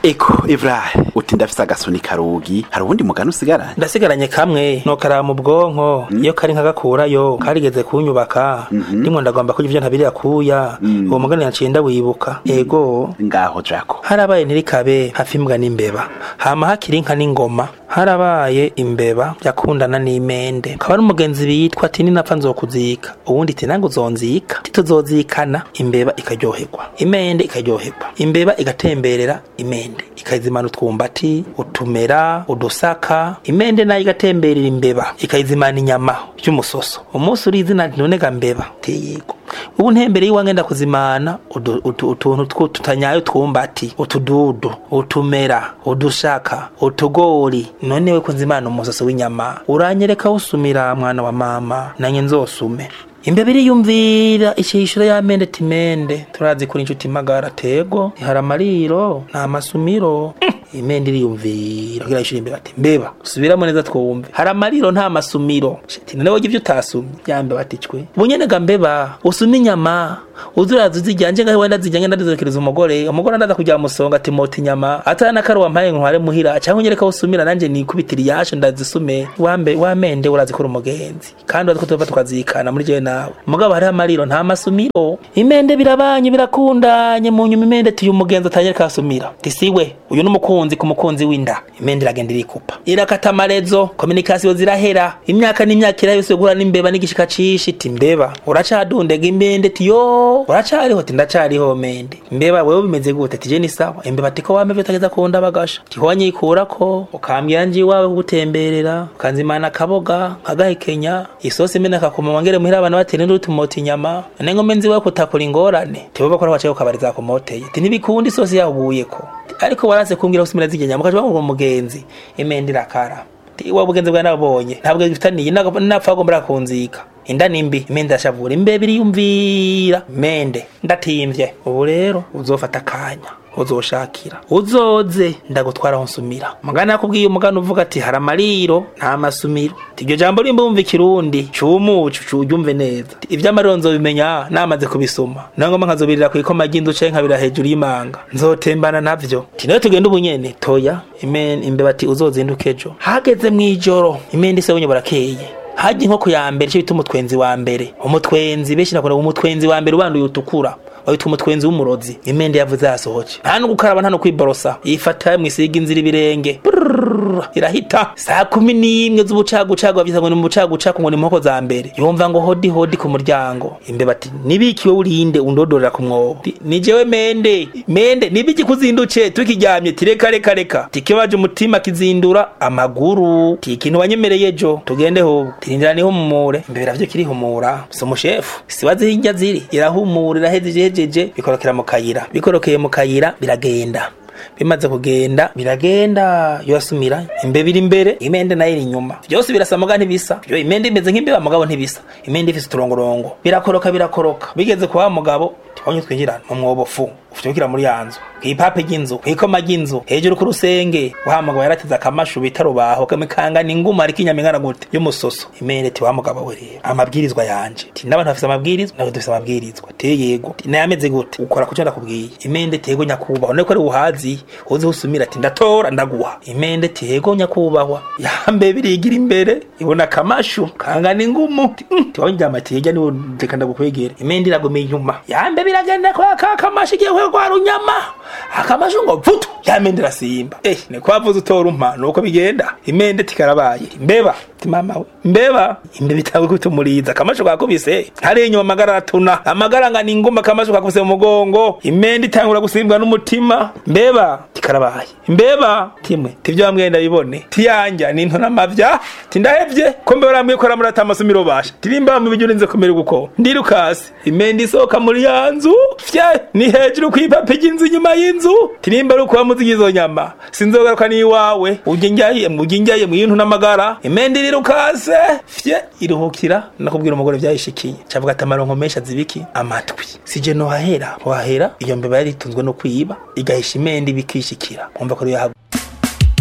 eko Ibrahim uti ndafise agasuni karugi hari uwundi mugani usigaranye ndasigaranye kamwe nokara mu bwonko iyo kari nkagakurayo karigeze kunyubaka ndimwe ndagomba kurya ivyo ntabiri akuya uwo mugani naciye ndawibuka ego ngaho jako harabaye ntirikabe hafi imbwa n'imbeba hama hakiri inka n'ingoma harabaye imbeba yakundana n'imende kaba n'umugenzi bitwa ati ninapfa nzokuzika uwundi ati nange uzonzika tituzozikana imbeba ikaryoherwa imende ikaryoherwa imbeba igatemberera imende ikayizimana utwumbati utumera udusaka imende nayo igatemberera imbeba ikayizimana inyama by'umusoso umunsi uri izina none ga mbeba teyego ubu ntembere y'iwange ndakuzimana udu- utu- utuntu twu- tutanyaye utwumbati utududu utumera udushaka utugori none we kunzimana umusoso w'inyama uranyereka usumira mwana wa mama nanye nzosume imbeba iriyumvira ishishiro y'amende timende turazi kuri inshuti magara tego hari amariro nta masumiro imende iriyumvira kugira ishuri imbeba ati mbeba subiramo neza twumve hari amariro nta masumiro shiti none wogira ivyo utasumye yambe baticwe bunyene ga mbeba usuma inyama uzuraza uzijyanje ngaho wenda zijyanye ndazizokereza umugore umugore ndaza kujya musonga ati mota inyama atana nakari wampaye ntware muhira cyangwa nyereka usumira nanje nikubitira iyasho ndazisume wambe wamende urazi kuri umugenzi kandi urazi ko tuva tukazikana muri jewe nawe mugabo hariho amariro nta masumiro imende birabanye birakundanye mu nyuma imende tuyu umugenzi atanyereka asumira tisiwe uyu n'umukunzi ku mukunzi w'inda imende iragenda irikupa irakata amarezo kominikasiyo zirahera imyaka n'imyaka irahise guhura n'imbeba n'igishika cishi iti mbeba uracadundega imende tiyo uracariho ti ndacariho mende mbeba wewe bimeze gute tije ni sawa imbeba tiko wame vitageza kunda bagasha tiho wanyikurako ukambwira nji iwawe kugutemberera ukanzimana akaboga nkagahekenya isosi imene akakuma wangere muhira abantu batera induru tumota inyama none ngome nzi wewe kutakura ingorane tibo bakora wacaye ukabariza kumoteye ti ntibikunda isosi yahuguyeko ariko waranse kumbwira usumira zijya mukaje bamwe umugenzi imende irakara wa bugenzi bwa nabonye ntabwo bifitaniye napfa agomba kunzika inda nimbi imende ashavura imbebe iriyumvira mende ndatimvye ubu rero uzofata akanya uzoshakira uzoze ndagutwara aho nsumira mugana yakubwiye umugana uvuga ati hari amariro nta masumiro iryo jambo rimba wumva ikirundi cumucu curyumve neza ivy'amariro nzobimenya namaze kubisoma nangoma nkazobirira kw'ikoma ry'inzu canke nkabira hejuru y'imanga nzotembana navyo tinayo tugenda ubunyene toya imen imbeba ati uzozinduka ejo hageze mw'ijoro imende ise bunye burakeye hajya inkoko ya mbere cyo bita umutwenzi wa mbere umutwenzi benshi nakunda umutwenzi wa mbere ubanduye utukura witwa umutwenzi w'umurozi imende yavuze yasohoke nta no gukaraba nta no kwiborosa yifata mwisiga inzira ibirenge Brrrr, irahita saa kumi n'imwe z'ubucagucagu bavyita ngo ni mu bucagucagu ngo ni mu nkoko za mbere yumva ngo hodi hodi ku muryango imbeba ati nibikiwe urinde undodorera ku mwobo Ti, ni jewe mende mende nibiki kuzinduce tukiryamye ti reka reka reka tikibaje umutima kizindura amaguru ti ikintu wanyemereye ejo tugende hobo tirindira nihumure imbeba ravyo kirihumura si umushefu sibazi hirya ziri irahumura iraheze ihejeje bikorokera mu kayira bikorokeye mu kayira biragenda bimaze kugenda biragenda yosumira imbeba iri imbere imende nayo iri inyuma byose birasa muga ntibisa byo imende imeze nk'imbeba mugabo ntibisa imende ifise uturongorongo birakoroka birakoroka bigeze kwa wa mugabo tibonye twinjirana mu mwobo fu ufite muri ya nzu kw'ipape ry'inzu kw'ikoma ry'inzu hejuru ku rusenge wahamagawe yaratize akamashu bita rubaho kamikanga ni inguma ariko inyama ingana gute y'umusoso imende ti wa mugabo we rero amabwirizwa yanje ti n'abantu bafise amabwirizwa nawe dufise amabwirizwa te yego ti nayameze gute ukora kuco ndakubwiye imende tego nyakubahwa niko ari uhazi uzi usumira ati ndatora ndaguha imende ti yego nyakubahwa yambe birigira imbere ibona akamashu kangana ingumu ti mm, ti wabonye ryama ti yejya niwo reka ndagukwegera imende iragomeye inyuma yambe biragenda kwa ka kamashu igiye kwa runyama akamashu ngo vutu yamende irasimba eh ni kwavuze utora umpa nuko bigenda imende tikarabaye mbeba ti mama we mbeba imbeba itawe kutumuriza akamashu kakubise hari inyuma amagara aratuna amagara ngana inguma akamashu kakubise mu mugongo imende itangura gusimbwa n'umutima mbeba tikarabaye mbeba timwe tivyo bamwe ndabibone tiyanja ninto n'amavya tindahevye ko mbeba ramwe ko ramurata amasumiro basha tirimba mu bijyo urinze kumera guko ndirukasi imende isohoka muri ya nzu fye ni hejuru kw'ipape ry'inzu inyuma y'inzu tirimba ari ukuba muzi izo nyama sinzogaruka n'iwawe ujye njyaye ujye njyaye mu yintu n'amagara imende irirukase fye iruhukira nakubwira umugore vyayishikiye cavuga ati amaronko menshi azibiki amatwi sije no hahera wahera iyo mbeba yari itunzwe no kwiba igahisha imende ibikishikira umva ko yahagu